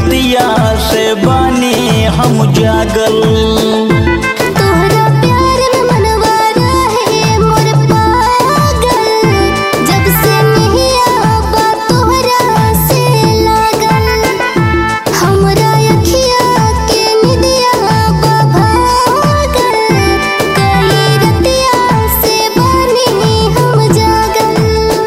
रतिया से बानी हम जागल तोहरा प्यार में मनवा रहे मोर पागल जब से नहिया बा तोहरा से लागल हमरा अखिया के निदिया बा भागल कई रतिया से बानी हम जागल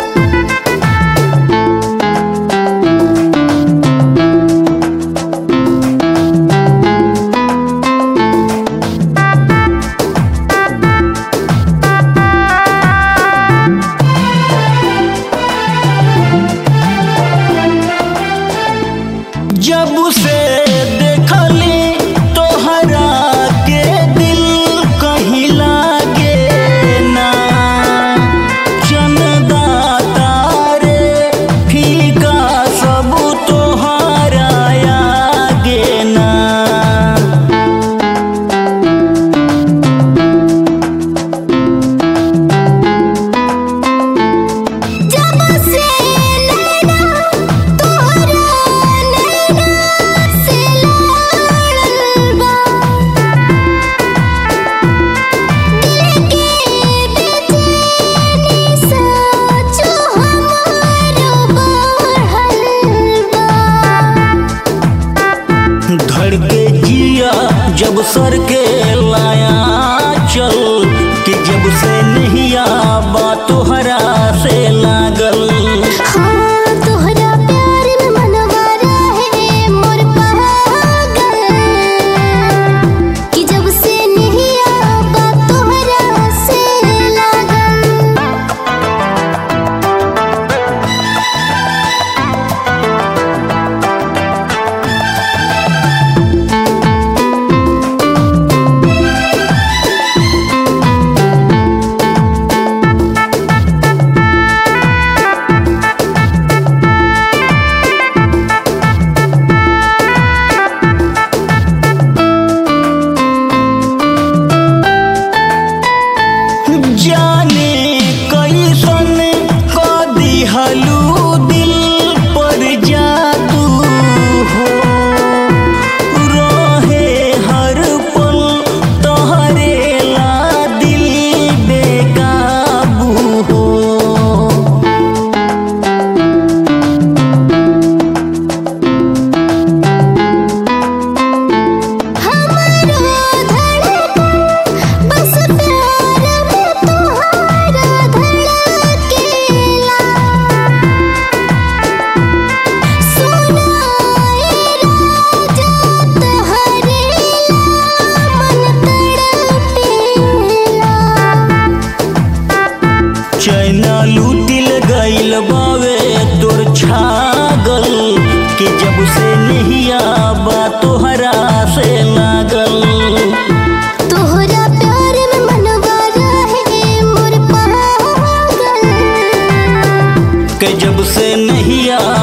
जब से देखली तोहरा के दिल कहीं लागे ना चंदा तारे फीका सब तोहरा आगे ना जब से नैना तोहरा नैना से लड़ल बा दिल के बेचैनी सोचो हमारो बढ़ल बा धड़के जिया जब सर के लाया चल कि जब से नहीं बा तोहरा से लागल हाँ तोहरा प्यार में मनवा रहे मोर पागल कि जब से नहिया बा तोहरा से लागल जाने कैसन क दिहलू दिल पर जादू हो रहे हर पल तोहरे ला दिल बेकाबू हो हमारो धड़कन बस प्यार में तोहरा धड़केला सुनाए राजा तोहरे मन तड़पेला चैना लूटिल गइल बावे तोर छागल कि जब से नहीं बा तोहरा से लागल तोहरा प्यार में मनवा रहे मोर पागल कि जब से नहीं